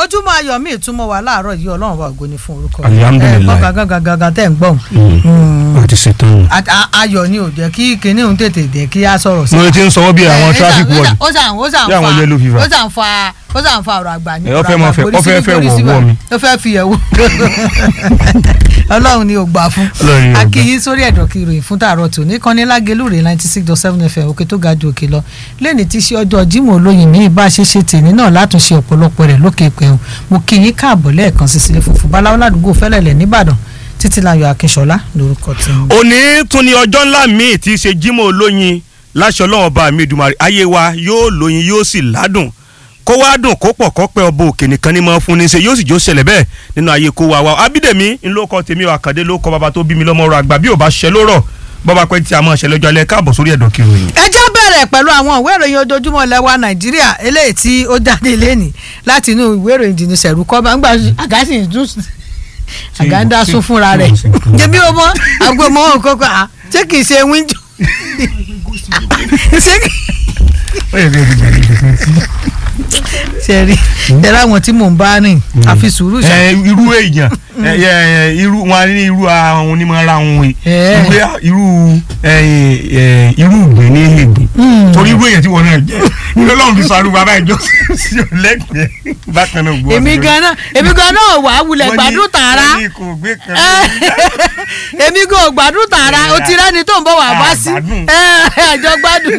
ojúmọ́ ayọ̀ mi ìtumọ̀ wà láàárọ̀ yìí ọlọ́run wa ògo ni fún orúkọ rẹ̀. Alhamdulillah. ẹ gbọ́ gangan gangan tẹ̀ ń gbọ́ a ti ṣetán nù. A- a- ayọ̀ ni ò jẹ́ kí kinní òun tètè dé kí á sọ̀rọ̀ sí. mo ti ń sọ wọ́n bí àwọn Eh, traffic ó sàn- ward ó sàn ó sàn Bí àwọn fa yellow fever. ó sàn fa ó sàn fa ọ̀rọ̀ àgbà ní Eh, ó fẹ́ ọ̀rọ̀ máa àgbà fẹ́- borí ó fẹ́ síbí, fẹ́ borí wọ̀ síbí. wọ̀ mi. ó fẹ́ fi ẹ̀wọ̀ ọlọ́run ni ò gbà fún Ọlọ́run ni ò gbà. akíyín sórí ẹ̀dọ̀ kí ìròyìn fún tààrọ̀ tò ní kọ́ni lágẹ̀lúrè ninety six dot seven fm òkè tó ga ju òkè lọ lẹ́ni tí ṣe ọjọ́ Jímọ̀ olóyin mi bá a ṣe ṣe tèmi náà látúnṣe ọ̀pọ̀lọpọ̀ rẹ̀ lókè pẹ̀hùn mo kí yín káàbọ̀ lẹ́ẹ̀kan sí sílẹ̀ funfun báláwo ládùúgbò fẹ́lẹ̀lẹ̀ nìbàdàn títílayọ̀ akínṣọlá lórúkọ tèmi. òní tún ni ọjọ́ ńlá míì tí í ṣe Jímọ̀ olóyin láṣọ ọlọ́run ọba mi Èdùmàrè ayé wa yóò lóyin yóò sì ládùn kó wá dùn kó pọ̀ kó pẹ́ ọba òkè nìkan ní máa fún ní ṣe yóò sì jó ṣẹlẹ̀ bẹ́ẹ̀ nínú ayé kó wa wa Abídèmí ńlọkọ tèmi ò àkàndé ló kọ bàbá tó bí mi lọ́mọ ọ̀rọ̀ àgbà bí ò bá ṣẹ lórọ̀ bọ́ba pẹ́ tí a máa ṣẹlẹ̀ ọjọ́ alẹ́ káàbọ̀ sórí ẹ̀dọ̀ kiri yìí. ẹ jẹ́ bẹ̀rẹ̀ pẹ̀lú àwọn ìwé ìròyìn ojoojúmọ́ ilẹ̀ wa nàìjíríà eléyìí tí ó jáde lẹ́nìí láti inú ìwé ìròyìn jìnnì sẹ̀rù kọ́ máa ń gbà àgásì ìdún àgáńdá sún fúnra rẹ̀ jẹ́bi ọmọ àgbọ̀mọ́ òkókó à ṣé kìí ṣe wíńdò ṣé kìí ṣe rí ẹ̀rọ àwọn tí mò ń bá rìn àfi sùúrù ṣá ẹ irú èèyàn ẹ ẹ irú wọn ní irú àwọn onímọ̀ ara wọn yìí Eh. irú irú ẹ ẹ irú ìgbín ní ìgbín torí irú èèyàn tí wọn náà jẹ irú Ọlọ́run fi sọ bàbá ìjọ sí ọlẹgbẹ bákan náà gbọ́. èmi ganan èmi ganan ò wá wulẹ̀ gbádùn tààrà wọ́n ní kò gbé kan èmi kò gbádùn tààrà o ti rẹ́ni tó ń bọ̀ wá bá sí Àgbádùn. àjọ gbádùn.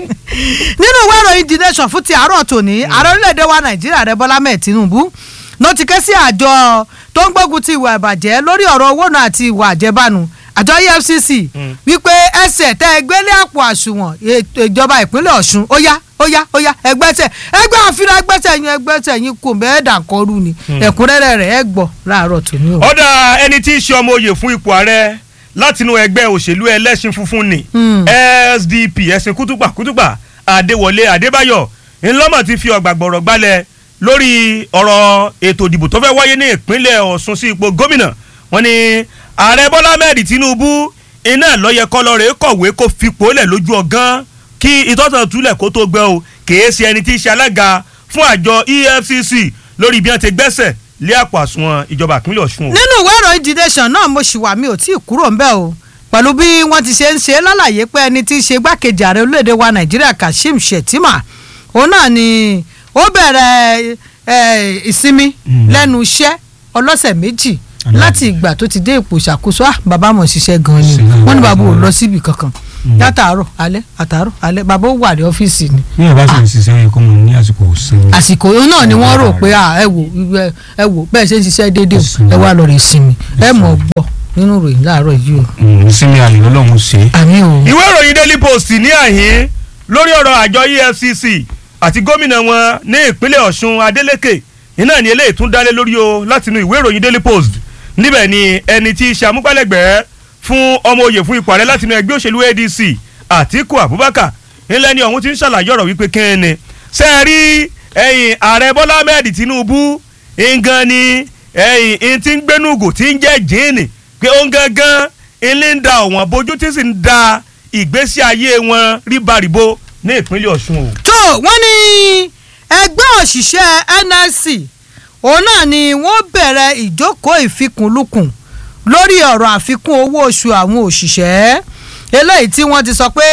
nínú ìwé ìròyìn The Nation fún ti àárọ̀ tòní ààrẹ orílẹ̀-èdè wa nàìjíríà rẹ̀ bọ́lá mẹ́ẹ̀ tinubu ló ti ké sí àjọ tó ń gbógun ti ìwà ìbàjẹ́ lórí ọ̀rọ̀ owó náà àti ìwà àjẹbánu àjọ EFCC wípé ẹsẹ̀ tẹ́ ẹgbẹ́ lé àpò àsùnwọ̀n ètò ìjọba ìpínlẹ̀ ọ̀ṣun ó yá ó yá ó yá ẹgbẹ́sẹ̀ ẹgbẹ́ àfihàn ẹgbẹ́sẹ̀ yín ẹgbẹ́sẹ̀ yín kò mẹ́ẹ̀dà kọrú ni ẹ̀kúnrẹ́rẹ́ rẹ̀ ẹ gbọ́ láàárọ̀ tòní o. ọ̀dà ẹni tí í ṣe ọmọ oyè fún ipò ààrẹ látinú ẹgbẹ́ òṣèlú ẹlẹ́sìn funfun ni Hmm. SDP ẹ̀sìn kútùpà kútùpà Adéwọlé Adébáyọ̀ ńlọ́mọ̀ ti fi ọ̀gbàgbọ̀rọ̀ gbalẹ̀ lórí ọ̀rọ̀ ètò ìdìbò tó fẹ́ wáyé ní ìpínlẹ̀ Ọ̀ṣun sí ipò gómìnà wọ́n ní ààrẹ Bọ́lá Ahmed Tinubu iná lọ́yẹ kọ́lọ́rẹ́ kọ̀wé kó fipò lẹ̀ lójú ọ̀gán kí ìtọ́sán túlẹ̀ kó tó gbẹ o kìí ṣe ẹni tí í ṣe alága fún àjọ EFCC lórí bí wọ́n ti gbẹ́sẹ̀ lé àpò àsùnwọ̀n ìjọba ìpínlẹ̀ Ọ̀ṣun o. nínú ìwé ìròyìn The Nation náà mo ṣì wà mí ò tí ì kúrò ńbẹ̀ o pẹ̀lú bí wọ́n ti ṣe ń ṣe lálàyé pé ẹni tí í ṣe gbákejì ààrẹ orílẹ̀-èdè wa nàìjíríà Kashim Shettima òun náà ni ó bẹ̀rẹ̀ eh, ìsinmi Mm. lẹ́nu iṣẹ́ ọlọ́sẹ̀ méjì Aláàbò. láti ìgbà tó ti dé ipò ìṣàkóso ah bàbá mọ̀ ṣiṣẹ́ gan ni Ṣiṣẹ́ wọ́n ní bàbá ò gan-an. lọ síbi kankan látàárọ̀ alẹ́ àtàárọ̀ alẹ́ bàbá ó wà ní ọ́fíìsì ni ní ìbá sì ń ṣiṣẹ́ yẹ kó mọ ní àsìkò òsínmi. àsìkò yìí náà ni wọ́n rò pé ah, ẹ wò ẹ- ẹ wò bẹ́ẹ̀ ṣe ń ṣiṣẹ́ déédéé o, Ìsinmi. ẹ wá lọ rè sinmi ẹ mọ̀ gbọ́ nínú ìròyìn láàárọ̀ yìí o ìsinmi ayọ̀ lọ́lọ́run ṣe é. àmì o. ìwé ìròyìn daily post ní àhín lórí ọ̀rọ̀ àjọ efcc àti gómìnà wọn ní ìpínlẹ̀ ọ̀ṣun adeleke iná ní eléyìí tún dálé lórí o látinú ìwé ìròyìn daily post níbẹ̀ ni ẹni tí í ṣe amúgbálẹ́gbẹ̀ẹ́ fún ọmọ oyè fún ipò ààrẹ látinú ẹgbẹ́ òṣèlú adc àtíkù abubakar ńlẹ́ ni ọ̀hún ti ń ṣàlàyé ọ̀rọ̀ wípé kí ni ṣe é rí ẹ̀yìn ààrẹ bọ́lá ahmed tinubu ngan ni ẹ̀yìn in ti ń gbénúgò tí ń jẹ́ jíìnì pé ó ń gangan ilé ń da ọ̀wọ́n bójú tí sì ń da ìgbésí ayé wọn ríbaríbo ní ìpínlẹ̀ ọ̀ṣun o. tó wọ́n ní ẹgbẹ́ òṣìṣẹ́ NLC òun náà ni wọ́n bẹ̀rẹ̀ ìjókòó ìfikùnlukùn lórí ọ̀rọ̀ àfikún owó oṣù àwọn òṣìṣẹ́ eléyìí tí wọ́n ti sọ pé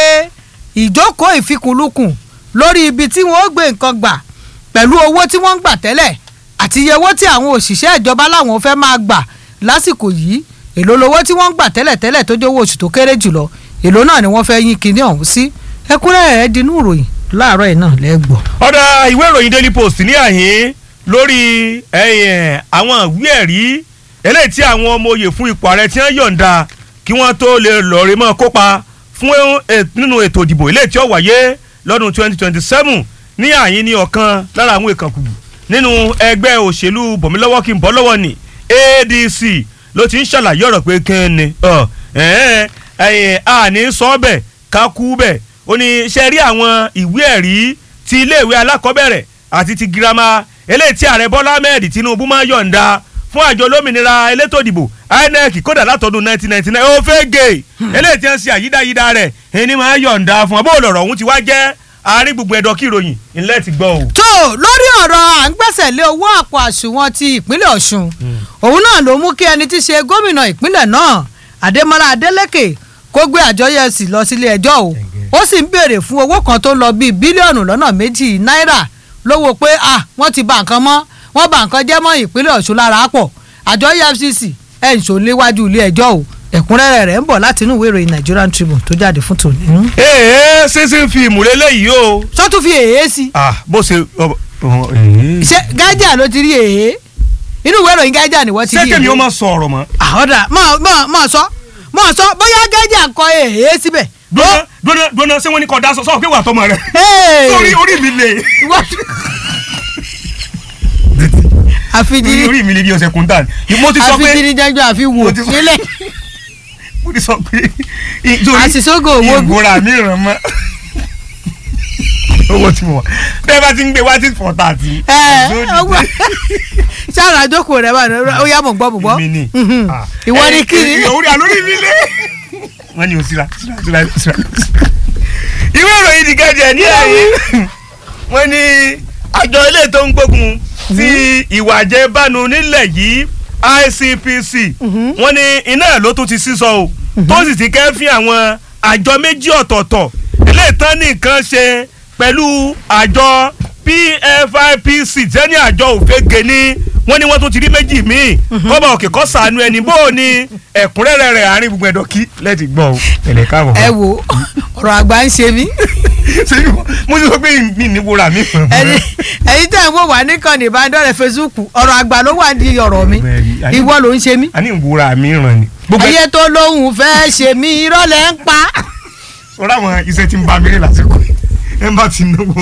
ìjókòó ìfikùnlukùn lórí ibi tí wọ́n ó gbé nǹkan gbà pẹ̀lú owó tí wọ́n ń gbà tẹ́lẹ̀ àti iye owó tí àwọn òṣìṣẹ́ ìjọba láwọn fẹ́ máa gbà lásìkò yìí èló lowó tí wọ́n ń gbà tẹ́lẹ̀ tẹ́lẹ̀ tó jẹ́ owó oṣù tó kéré jùlọ èló náà ni wọ́n fẹ́ yín kinní ọ̀hún sí ẹ̀kúnrẹ́rẹ́ rẹ̀ dinú ìròyìn láàárọ̀ yìí náà lẹ́gbọ̀ọ́. ọ̀dà ìwé ìròyìn daily post ní àhín lórí ẹ̀yìn àwọn ìwé ẹ̀rí eléyìí tí àwọn ọmọ oyè fún ipò ààrẹ tí wọ́n yọ̀ǹda kí wọ́n tó lè lọ́ọ̀rẹ́ mọ́ kópa fún ẹ- nínú ètò ìdìbò eléyìí tí ó wáyé lọ́dún 2027 ní àhín ní ọ̀kan lára àwọn ìkànkù nínú ẹgbẹ́ òṣèlú bọ̀mílọ́wọ́ kí n bọ́ lọ́wọ́ ni ADC ló ti ń ṣàlàyé ọ̀rọ̀ pé kí ni ọ̀ ẹ̀ẹ́n ẹ̀yìn àní sọ bẹ́ẹ̀ ká kú bẹ́ẹ̀ ó ní ṣe rí àwọn ìwé ẹ̀rí ti iléèwé alákọ̀ọ́bẹ̀rẹ̀ àti ti girama eléyìí tí ààrẹ bọ́lá ahmed tinubu máa yọ̀ǹda fún àjọ olómìnira elétò ìdìbò inec kódà látọdún 1999 ó fẹ́ gé eléyìí tí wọ́n ṣe àyídáyídá rẹ̀ ẹni máa yọ̀ǹda fún ọ bó lọ̀rọ̀ ọ̀hún ti wá jẹ́ àárín gbogbo ẹ̀dọ̀ kí ìròyìn ńlẹ́ ti gbọ́ o. tó lórí ọ̀rọ̀ à ń gbẹ́sẹ̀ gbẹ́sẹ̀ lé owó àpò àsùnwọ̀n ti ìpínlẹ̀ ọ̀ṣun òun náà ló mú kí ẹni tí í ṣe gómìnà ìpínlẹ̀ náà adémọlá adélèké kó gbé àjọ efcc lọ sílé ẹjọ́ o ó sì ń béèrè fún owó kan tó ń lọ bíi bílíọ̀nù lọ́nà méjì náírà lówó pé ah wọ́n ti bà nǹkan mọ́ wọ́n bà nǹkan jẹ́ mọ́ ìpínlẹ̀ ọ̀ṣun lára pọ̀ àjọ efcc ẹ̀ ń ṣò léwájú ilé ẹjọ́ o ẹ̀kúnrẹ́rẹ́ rẹ̀ ń bọ̀ láti inú ìwé ìròyìn nigerian tribune tó jáde fún tòní. ee sísìn fíìmù lélẹ́yìí o sọ́tún fi èyí sí ah bó ṣe ọ- ọ- ee. ṣé gájà ló ti rí èyí inú ìwé ìròyìn gájà ni wọ́n ti rí sẹ́kẹ̀mí ó èyí. máa sọ ọ̀rọ̀ mọ́. àhọ́dà mọ̀ mọ̀ mọ̀ sọ mọ̀ sọ bóyá gájà kọ èyí síbẹ̀. gbóná gbóná gbóná ṣé wọ́n ní kọ́ da sọ sọ pé wà tọmọ rẹ̀. Hey! orí orí mi lè. Ìwọ- àfijiri orí mi lè bí ọ̀sẹ̀ kúntà. mo ti sọ pé àfijiri jẹjọ àfi wò Mo ti sọ- nílẹ̀ mo ti sọ pé. àṣìṣógò owó bí. ìgbóra mi ràn mọ́. owó tí mo wà bẹ́ẹ̀ bá ti ń gbé wá tí fọ́ tà tí. ẹ ọgbà sára àjókòó rẹ bá ó yá mọ̀ gbọ́ mọ̀ gbọ́ mi ni. Mhm. Ah. ìwọ ni Eh, kí ni. eh, orí àlórí mi lé. wọ́n ní o síra síra síra síra. ìwé ìròyìn The Guardian ní ààyè wọ́n ní àjọ ilé tó ń gbógun ti ìwà àjẹbánu nílẹ̀ yìí ICPC wọ́n ní iná ló tún ti sísọ o tó sì ti kẹ́fín àwọn àjọ méjì ọ̀tọ̀ọ̀tọ̀ ilé ìtàn nìkan ṣe pẹ̀lú àjọ PFIPC tẹ́ni àjọ òfegè ní wọ́n ní wọ́n tún ti rí méjì míì kọ́ba òkè kọ́ sànú ẹni bó o ní ẹ̀kúnrẹ́rẹ́ rẹ̀ àárín gbogbo ẹ̀dọ̀ kí lẹ́ẹ̀tì gbọ́ o tẹ̀lé káàbọ̀. ẹ wo ọ̀rọ̀ àgbà ń ṣe mí ṣé mo ti sọ pé mi ní wúrà mi. ẹni ẹ̀yin tẹ́ ẹ̀ ń wò wá níkànnì ìbánidọ́rẹ̀ Facebook ọ̀rọ̀ àgbà ló wà ní ọ̀rọ̀ mi Bẹ́ẹ̀ni, ayé- ìwọ ló ń ṣe mí. a ní ìwúra mi ràn ni. gbogbo ẹ ayé tó lóhùn fẹ́ ṣe mí irọ́ lẹ́ ń pa. sọ̀rọ̀ àwọn iṣẹ́ tí ń bá mi rí lásìkò yìí. ẹ bá ti náwó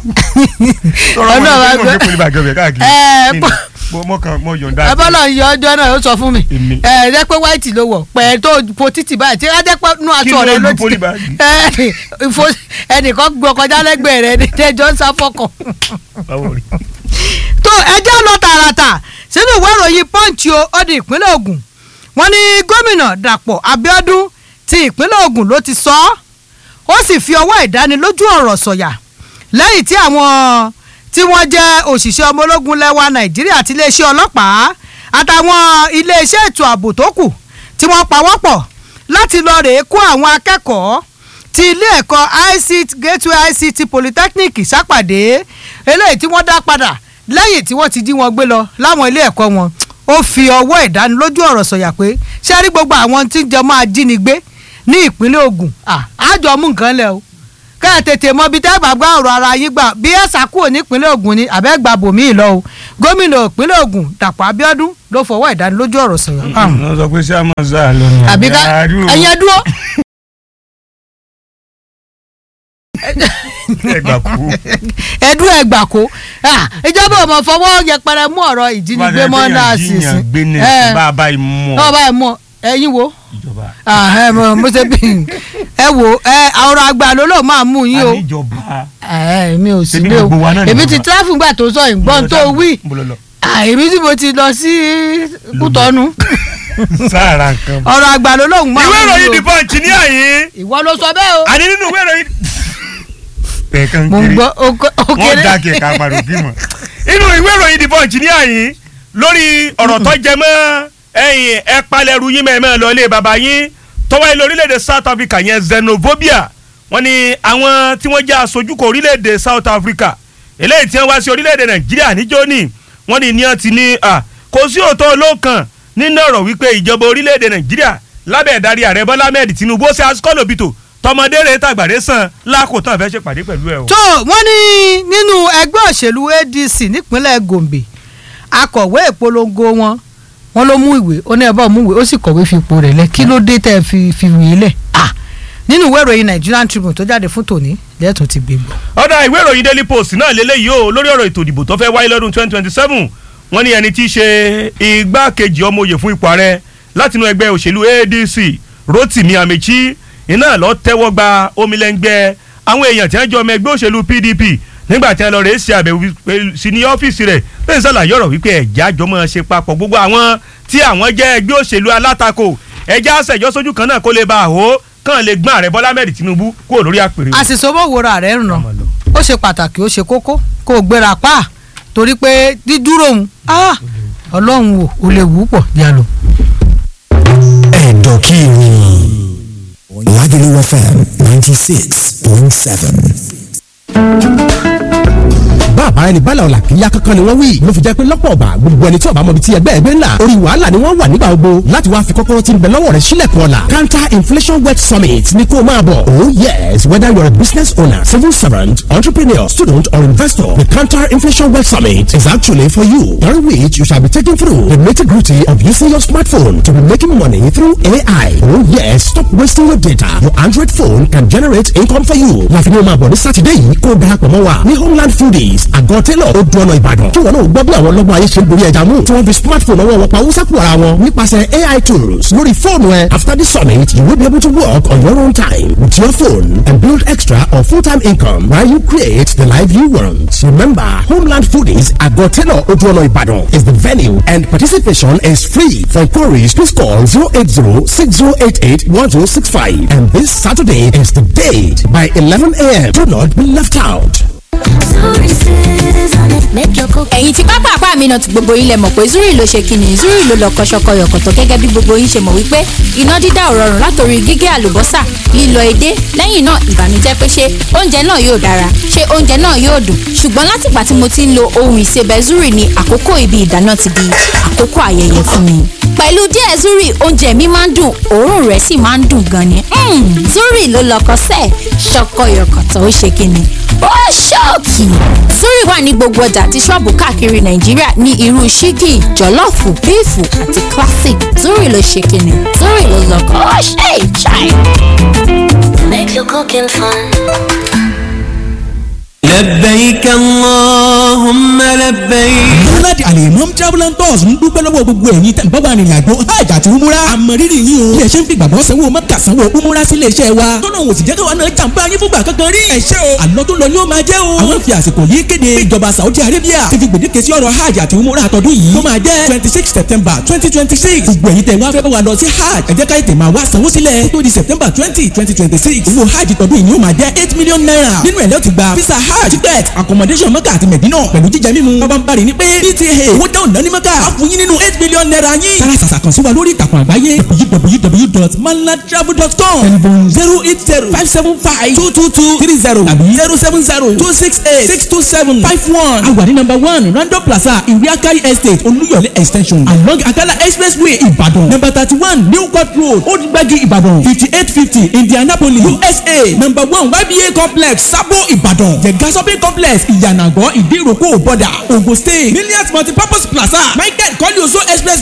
sọ̀rọ̀ àwọn Ọlọ́run iṣẹ́ tí mo àgbẹ̀- gbé pẹ̀lú bàgẹ́ bẹ̀ káàkiri. Ẹ, Ní- bọ́- mo- mo kàn mo yọ̀ǹda. abọ́lọ̀ ń yọ ọjọ́ náà ó sọ fún mi Èmi. ẹ ẹ jẹ́ pé white ló wọ̀ pẹ̀ tó po títì báyìí tí wọ́n jẹ́ pé nú Kí aṣọ ló rẹ lu ló ti polybag? ẹ ìfo ẹnìkan gbọ́ kọjá lẹ́gbẹ̀ẹ́ rẹ ní tẹ́jọ́ ń sáfọ́kàn. Báwo rí? tó ẹjọ́ lọ tààràtà sínú ìwé ìròyìn punch o ó di ìpínlẹ̀ Ògùn wọ́n ní gómìnà Dàpọ̀ Abíọ́dún ti ìpínlẹ̀ Ògùn ló ti sọ ọ́ ó sì fi ọwọ́ ìdánilójú ọ̀rọ̀ sọ̀yà lẹ́yìn tí àwọn tí wọ́n jẹ́ òṣìṣẹ́ ọmọ ológun lẹ́wà Nàìjíríà àti iléeṣẹ́ ọlọ́pàá àtàwọn iléeṣẹ́ ètò ààbò tó kù tí wọ́n pawọ́pọ̀ láti lọ rèé kó àwọn akẹ́kọ̀ọ́ ti ilé ẹ̀kọ́ ICT Gateway ICT Polytechnic sápàdé eléyìí tí wọ́n dá padà lẹ́yìn tí wọ́n ti dí wọn gbé lọ láwọn ilé ẹ̀kọ́ wọn ó fi ọwọ́ ìdánilójú ọ̀rọ̀ sọ̀yà pé ṣé rí gbogbo àwọn tí ń jẹ máa jínigbé ní ìpínlẹ̀ Ògùn àjọ mú nǹkan lẹ̀ o ká ẹ tètè mọ ibi tẹ́ bá gbá ọ̀rọ̀ ara yín gbà bí ẹ sàkúrò nípínlẹ̀ Ògùn ni àbẹ́gbà bòmíì lọ o gómìnà ìpínlẹ̀ Ògùn Dàpọ̀ Abíọ́dún ló fọwọ́ ìdánilójú ọ̀rọ̀ sọ̀yà fáwọn wọ́n sọ pé sáà máa sá lọ ní àbí ká ẹ̀yẹ dúró ẹgbà kú. ẹdún ẹgbà kó Ah, ìjọba ò mọ̀ fọwọ́ yẹpẹrẹ mú ọ̀rọ̀ ìjínigbé mọ́ náà sì sí gbé ní ẹ bá a bá yìí mú náà ọ báyìí mọ ẹ̀yin wo ìjọba. Ah, ẹ mọ mo ṣe bí ẹ wo ẹ ọ̀rọ̀ àgbà ló ló máa mú yín o àníjọba. ẹ mi ò sí Ṣebí lé o gbogbo wa náà ni èmi bàbá. ti tráfù gbà tó sọ ìgbọ́n tó wí Mo lọ lọ. Ah, èmi tí mo ti lọ sí Kútọ́nù sáàrà nǹkan. ọ̀rọ̀ àgbà ló lóun máa ìwé mú ìròyìn yín The o Punch ní àyín. ìwọ ló sọ bẹ́ẹ̀ o àní nínú ìwé ìròyìn. ẹ̀ẹ̀kan mo ń kiri gbọ́ oko- wọ́n òkèrè dá kẹ̀kẹ́ àpàrọ̀ bí mọ̀. inú ìwé ìròyìn The Punch ní àyín lórí ọ̀rọ̀ tó jẹ mọ́ ẹ̀yìn ẹ palẹ̀rù yín mẹ́ẹ̀mẹ́ lọ ilé bàbá yín tọ́wọ́ ilé orílẹ̀-èdè South Africa yẹn xenophobia wọ́n ní àwọn tí wọ́n jẹ́ aṣojú kò orílẹ̀-èdè South Africa eléyìí tí wọ́n wá sí orílẹ̀-èdè Nàìjíríà níjó ní wọ́n ní ní wọ́n ti ní à kò sí òótọ́ olóòkan nínú ọ̀rọ̀ wípé ìjọba orílẹ̀-èdè Nàìjíríà lábẹ́ ìdarí ààrẹ Bọ́lá Ahmed Tinubu ó ṣe asikọ́lòbìtò tọmọdé rẹ̀ tàgbàdé sàn lákòótán fẹ́ ṣèpàdé pẹ̀lú ẹ̀ o. tó wọ́n ní nínú ẹgbẹ́ òṣèlú ADC nípínlẹ̀ Gombe akọ̀wé ìpolongo wọn wọn ló mú ìwé ó ní ẹ bá mú ìwé ó sì kọ̀wé fi ipò rẹ̀ lẹ̀ kí ló dé tẹ́ ẹ fi fi ìwé lẹ̀ ah nínú ìwé ìròyìn Nigerian Tribune tó jáde fún tòní lẹ́tùn ti gbé gbọ́. ọ̀dà ìwé ìròyìn daily post náà lélẹ́yìí o lórí ọ̀rọ̀ ètò ìdìbò tó fẹ́ wáyé lọ́dún twenty twenty seven wọ́n ní ẹni tí í ṣe igbákejì ọmọ òye fún ipò ààrẹ látinú ẹgbẹ́ òṣèlú ADC Rotimi Amechi iná lọ tẹ́wọ́ gba omilẹ́ngbẹ́ àwọn èèyàn tí wọ́n jọ ọmọ ẹgbẹ́ òṣèlú PDP nígbà tí wọ́n lọ rèé ṣe àbẹ̀wò sí ní ọ́fíìsì rẹ̀ lẹ́yìn sàlàyé ọ̀rọ̀ wípé ẹ̀já àjọmọ́ ṣe papọ̀ gbogbo àwọn tí àwọn jẹ́ ẹgbẹ́ òṣèlú alátakò ẹ̀já àṣẹjọ́ sójú kan náà kó lè bá àhó kàn lè gbọ́n ààrẹ Bọ́lá Ahmed Tinubu kúrò lórí àpèrè. àṣìṣe owó wòra rẹ̀ ń ràn ó ṣe pàtàkì ó ṣe kókó kó o gbéra pa torí pé dídúró òun ah, ọlọ́run ò ò lè wú pọ̀ yálò. ẹ̀dọ̀ kí ni Lagelu FM ninety six point seven. bàbá ẹni bá làwọn làkìyà kankan ni wọ́n wí ló fi jẹ́ pé lọ́pọ̀ ọ̀bà gbogbo ẹni tí ọ̀bà mọ̀bi ti ẹgbẹ́ ẹgbẹ́ ńlá orí wàhálà ni wọ́n wà nígbà gbogbo láti wá fi kọ́kọ́rọ́ tí ń bẹ lọ́wọ́ rẹ̀ sílẹ̀kùn ọ̀la counter inflation wet summit ni kó o máa bọ̀ oh yes whether you're a business owner civil servant entrepreneur student or investor the counter inflation wet summit is actually for you during which you shall be taken through the nitty-gritty of using your smartphone to be making money through AI oh yes stop wasting your data your android phone can generate income for you láfi ní o máa bọ̀ ní sátidé yìí kó o darapọ̀ mọ́ wa ní homeland foodies àgọ́ tẹ́lọ̀ ó dún ọ̀nà ìbàdàn kí wọn náà gbọ́ bí àwọn ọlọ́gbọ́n ayé ṣe ń borí ẹja mú tí wọ́n fi smartphone ọwọ́ wọn pa owó sápò ara wọn nípasẹ̀ AI tools lórí fóònù ẹ after the summit you will be able to work on your own time with your phone and build extra or full-time income while you create the life you want remember homeland foodies àgọ́ tẹ́lọ̀ ó dún ọ̀nà ìbàdàn is the venue and participation is free for inquiries please call zero eight zero six zero eight eight one zero six five and this Saturday is the date by eleven a.m. do not be left out. ẹ̀yin tí pápá àpá mi náà ti gbogbo yín lẹ mọ̀ pé zuri ló ṣe kíni zuri ló lọ kọ́ṣọ́kọ́ yọ̀kọ̀tọ̀ gẹ́gẹ́ bí gbogbo yín ṣe mọ̀ wípé iná dídá ò rọrùn látòrí gígé àlùbọ́sà lílọ edé lẹ́yìn náà ìbànújẹ́ pé ṣé oúnjẹ náà yóò dára ṣé oúnjẹ náà yóò dùn ṣùgbọ́n látìgbà tí mo ti ń lo ohun ìsebẹ̀ zuri ni àkókò ibi ìdáná ti di àkókò ayẹyẹ fún mi pẹ̀lú díẹ̀ zuri oúnjẹ mi máa ń dùn òórùn rẹ̀ sì máa ń dùn gan ni Mm, zuri ló lọkọ sẹ́ẹ̀ ṣọkọyọkọ̀tọ̀ ó ṣe kíni ó ṣọ́ọ̀kì zuri wà ní gbogbo ọjà àti ṣọ́ọ̀bù káàkiri nàìjíríà ní irú ṣígì jọ̀lọ́ọ̀fù bíìfù àti classic zuri ló ṣe kíni zuri ló lọkọ ó ṣe ìṣàì. Make your cooking fun. لبيك اللهم لبيك Múnádì Alimam Travel and Tours ń dúpẹ́ lọ́wọ́ gbogbo ẹ̀yin tẹ̀ ń bọ́ bá rìnrìn àjò hajj àti umura. Àmọ̀rírì yín o. Bí ẹ ṣe ń fi gbàgbọ́ sanwó mọ́kà sanwó umura sí ilé-iṣẹ́ wa. Tọ́nà òsì jẹ́ káwa náà jàǹbá yín fúngbà kankan rí. Ẹ ṣé o. Àlọ́ tó lọ ni ó máa jẹ́ o. Àwọn fi àsìkò yìí kéde. pé Ìjọba Saudi Arabia ti fi gbèdéke sí ọ̀rọ̀ hajj àti umura àtọ́dún yìí. Tó máa jẹ́ twenty six September twenty twenty six. Gbogbo ẹ̀yin tẹ̀ wá fẹ́ bá wa lọ sí hajj. Ẹ jẹ́ ká ètè máa wá sanwó sílẹ̀. Kó tó di September twenty twenty twenty six. Owó hajj tọdún yìí ni ó máa jẹ́ eight million naira. Nínú ẹ̀ lẹ́ ti gba visa hajj ticket accommodation mọ́kà àti mẹ̀dínà pẹ̀lú jíjẹ mímu. Bàbá ń bari ní pé PTA owó dáhùn náà ní mọ́kà. A fún yín nínú eight million naira yín. Sára sàṣà kan sí wa lórí ìtàkùn àgbáyé www.malatravel.com telephone zero eight zero five seven five two two two three zero tàbí zero seven zero two six eight six two seven five one. A wà ní number one Random Plaza Ìwé Akari Estate Olúyọ̀lé extension along Akala Expressway Ìbàdàn number thirty one New Court Road Old Gbagi Ìbàdàn fifty eight fifty Indianapolis USA number one YBA complex Sabo Ìbàdàn Jẹ̀gá shopping complex Ìyànàgọ́ Ìdíròkò Bọ̀dà Ogun State Millions Multipurpose Plaza Michael Kọ́lé Oṣó Express